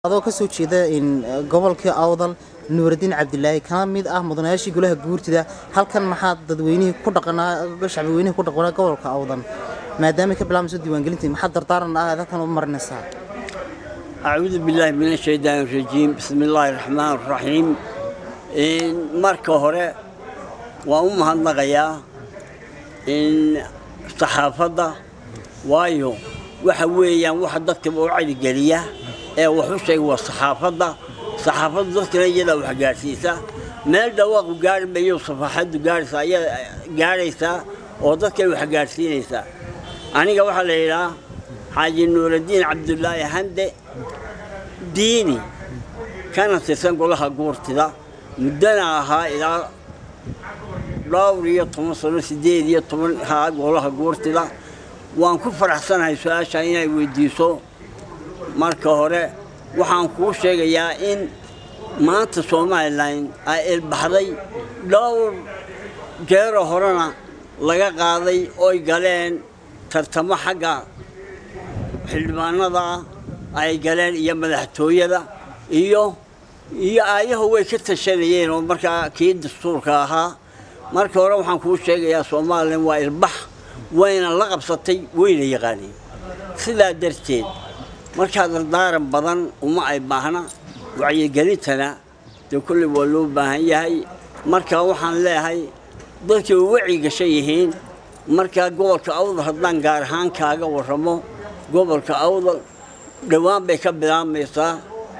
adoo kasoo jeeda gobolkii awdal nuuraddiin cabdilaahi kana mid ah mudanayaashii golaha guurtida halkan maxaa dadweynihii ku dhaqanaa shacbiweynihii ku dhaqanaa gobolka awdan maadaama ka bilaabmayso diiwaangelintii maxaa dardaaran ah aad halkan u marinaysaa أعوذ بالله من الشيطان الرجيم بسم الله الرحمن الرحيم إن marka hore waan u mahadnaqayaa in saxaafadda waayo waxa weeyaan waxa dadka u cadigeliya ee wax u sheega waa saxaafadda saxaafaddu dadkana iyadaa wax gaadhsiisa meel dhawaaqu gaari mayo safaxaddu gaarhaysa ayaa gaadhaysaa oo dadkay wax gaadhsiinaysaa aniga waxaa la yidhahaa xaaji nuuraddiin cabdulaahi hande diini kana tirsan golaha guurtida muddana ahaa ilaa dhowr iyo toban sano siddeed iyo toban haa golaha guurtida waan ku faraxsanahay su-aasha inay weydiiso marka hore waxaan kuu sheegayaa in maanta somalilan ay ilbaxday dhowr jeero horena laga qaaday oy galeen tartamo xagga xildhibaanada ay galeen iyo madaxtooyada iyo iyo aayahu way ka tashanayeen oo markaa kii dastuurka ahaa marka hore waxaan kuu sheegayaa somalilan waa ilbax wayna la qabsatay wayna yaqaaneen sidaa darteed markaa dardaaran badan uma ay baahna wacyigelintana dee kolley waa loo baahan yahay marka waxaan leeyahay dadkay wacyi gashan yihiin markaa gobolka awdal haddaan gaar ahaan kaaga warramo gobolka awdal dhowaan bay ka bilaabmaysaa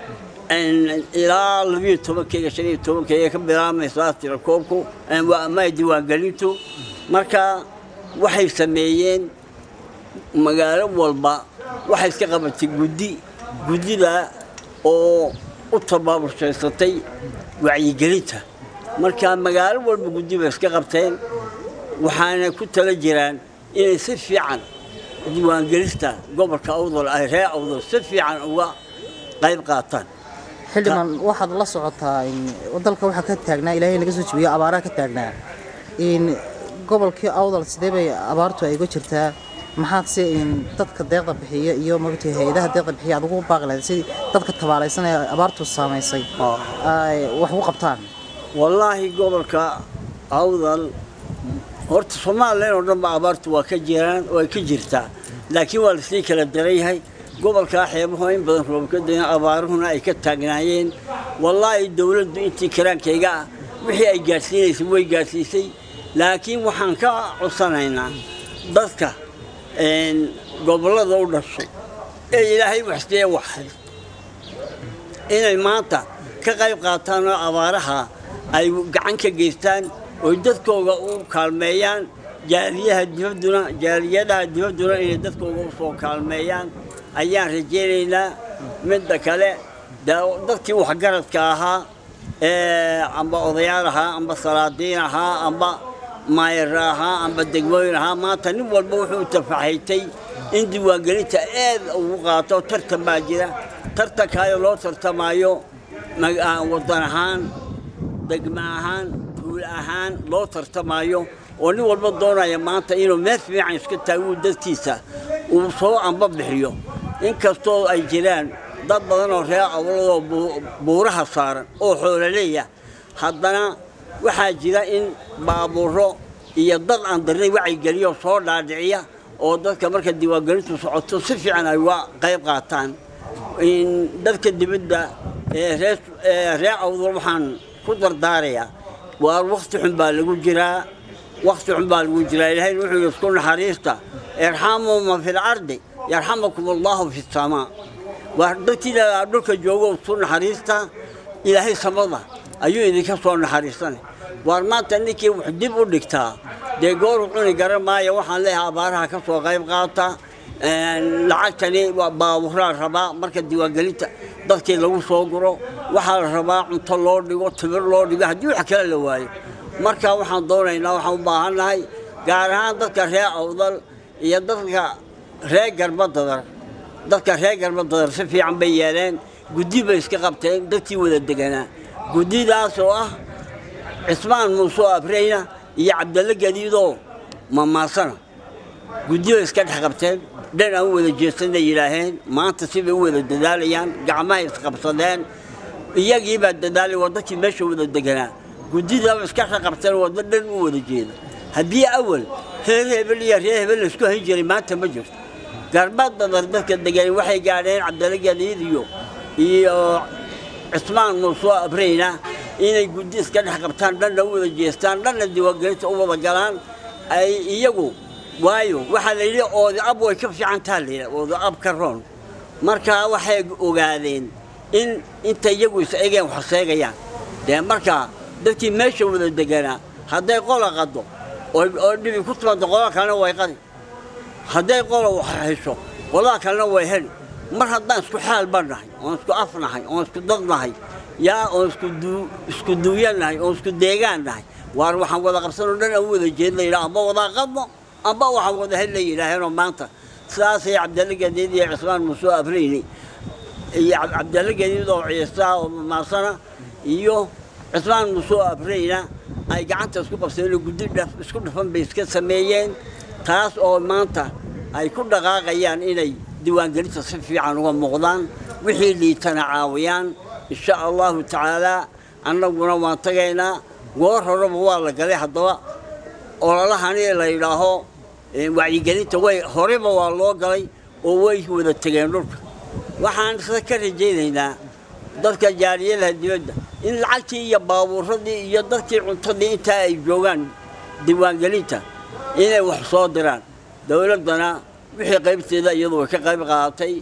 ilaa labiyo tobankeyga shan iyo tobankeyga ka bilaabmaysaa tirakoobku ama diiwaangelintu marka waxay sameeyeen magaalo walba waxay iska qabatay guddi guddida oo u tabaaburshaysatay wacyigelinta marka magaalo walba guddi bay iska qabteen waxaana ku tala jiraan inay si fiican diiwaangelista gobolka awdal ay ree awdal si fiican uga qayb qaataan xildhibaan waxaad la socotaa dalka waxaa ka taagnaa ilaahay naga soo jebiyo abaaraha ka taagnaa gobolkii awdal sidee bay abaartu ay uga jirtaa maxaad se dadka deeqda bixiya iyo maogtay hay-adaha deeqda bixiya aad ugu baaqi lahayd sidii dadka tabaalaysan ee abaartu saamaysay ay wax ugu qabtaan wallaahi gobolka awdal horta somalilan oo dhan ba abaartu waa ka jiraan oo ay ka jirtaa laakiin waa lasii kala daran yahay gobolkaa xeebahu in badan roobka dayan abaaruhuna ay ka taagnaayeen wallaahi dowladdu intii karaankayga ah wixii ay gaadhsiinaysay way gaadhsiisay laakiin waxaan ka codsanaynaa dadka gobollada u dhashay ee ilaahay waxsiiye waxay inay maanta ka qayb qaataan oo abaaraha ay gacan ka geystaan oy dadkooga u kaalmeeyaan jaaliyaha dibadduna jaaliyadaha dibadduna inay dadkooga u soo kaalmeeyaan ayaan rajaynaynaa midda kale dadkii waxgaradka ahaa amba odayaal ahaa amba salaadiin ahaa amba maayara ahaa amba degmooyin ahaa maanta nin walba wuxuu tafaxaytay in diiwaangelinta aad ugu qaato tartan baa jira tartankaayo loo tartamaayo waddan ahaan degmo ahaan tuul ahaan loo tartamaayo oo nin walba doonaya maanta inuu meel fiican iska taaguu dadkiisa uu soo amba bixiyo inkastoo ay jiraan dad badan oo reer awladoo buuraha saaran oo xoolaleeya haddana waxaa jira in baabuuro iyo dad aan darnay wacyigeliyo soo dhaadhiciya oo dadka marka diiwaangelintu socoto si fiican ay uga qayb qaataan dadka dibadda ee reer awdal waxaan ku dardaarayaa waa wakti xun baa lagu jiraa wakti xun baa lagu jiraa ilaahay wuxuu yidhi isku naxariista irxamuu man fi lcardi yarxamakum allahu fi samaa waa dadkiina dhulka joogo isku naxariista ilaahay samada ayuu idinka soo naxariisanay waar maanta ninkii wax dib u dhigtaa dee gooru cuni garan maayo waxaan leeyahay abaaraha ka soo qayb qaata lacagtani baaburaa rabaa marka diiwaangelinta dadkii lagu soo guro waxaa la rabaa cunto loo dhigo timir loo dhigo haddii wax kale la waayo marka waxaan doonaynaa waxaan u baahannahay gaar ahaan dadka reer awdal iyo dadka reer garbadadar dadka reer garbadadar si fiican bay yeeleen guddi bay iska qabteen dadkii wada deganaa guddidaas oo ah cismaan muuse oo abreyna iyo cabdalle gadiidoo mamaasana guddi bay iska dhex qabteen dhan aan u wada jeesanay yidhaaheen maanta sibay u wada dadaalayaan gacmahay isqabsadeen iyagii baa dadaalay waa dadkii meesha wada deganaa guddidaba iska raqabteen waddo dhan u wada jeeda haddii awal reer hebel iyo reer hebel laisku hayn jiray maanta ma jirto garbaad dadar dadka degan waxay gaadheen cabdalla gadiid iyo iyo cismaan muusoo abreyna inay guddi iska dhex qabtaan dhanna u wada jeestaan dhanna diiwaangelinta u wada galaan ay iyagu waayo waxaa la yidhi oodi ab way ka fiican taha la yidhi oodi ab ka roon markaa waxay ogaadeen in inta iyagu is egeen wax seegayaan dee markaa dadkii meesha wada deganaa hadday qola qado oo dhibi ku timaado qolada kalena way qadi hadday qola wax hesho qolada kalena way heli mar haddaan isku xaal baan nahay oon isku af nahay oon isku dad nahay yaa oon isku duuyan nahay oon isku deegaan nahay waar waxaan wada qabsanoo dhan aan u wada jeed la yidhaha amba wadaa qadno amba waxaan wada hel la yidhaaheenoo maanta sidaasay cabdalle gadiid iyo cismaan muusoo abreyni iyo cabdalle gadiid oo ciisa oo maasana iyo cismaan muusoo abreyna ay gacanta isku qabsadeen oo guddi isku dhafan bay iska sameeyeen taas oo maanta ay ku dhaqaaqayaan inay diiwaangelinta si fiican uga muuqdaan wixii liitana caawiyaan insha allahu tacaalaa annaguna waan tagaynaa goor horeba waa la galay haddaba ololahani la yidhaaho wacyigelinta way horeba waa loo galay oo way wada tegeen dhulka waxaan isla ka rajaynaynaa dadka jaariyadaha dibadda in lacagtii iyo baabuuradii iyo dadkii cuntadii intaa ay joogaan diiwaangelinta inay wax soo diraan dowladdana wixii qaybteeda iyadu way ka qayb qaadatay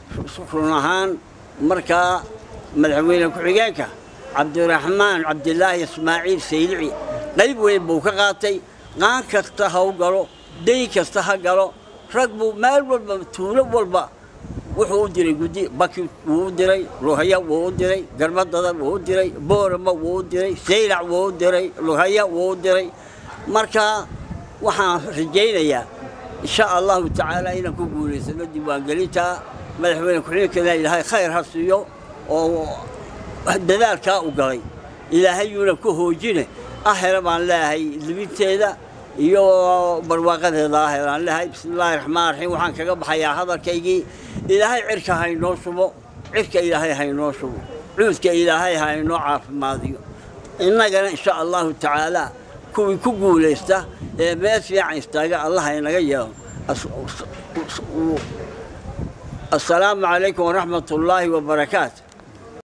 run ahaan markaa madaxweyne ku-xigeenka cabdiraxmaan cabdilaahi ismaaciil saylici qayb weyn buu ka qaatay qaan kasta ha u galo dayn kasta ha galo rag buu meel walba tuulo walba wuxuu u diray guddi baki wuu u diray luhaya wuu u diray garbadada wuu u diray boorama wuu u diray saylac wuu u diray luhaya wuu u diray marka waxaan rajaynayaa insha allahu tacaala inaan ku guulaysano diiwaangelinta madaxweyne ku-xigeenkeena ilaahay khayr ha siiyo oo dadaalkaa u galay ilaahayuuna ku hoojine ahela baan leeyahay libinteeda iyo barwaaqadeeda ahelaan leeyahay bismi illaahi raxmaan raxiim waxaan kaga baxayaa hadalkaygii ilaahay cirka haynoo shubo cirka ilaahay haynoo shubo cuudka ilaahay haynoo caafimaadiyo innagana insha allahu tacaala kuwii ku guulaysta ee meel fiican istaaga allah inaga yeelo assalaamu calaykum waraxmat ullaahi wabarakaatu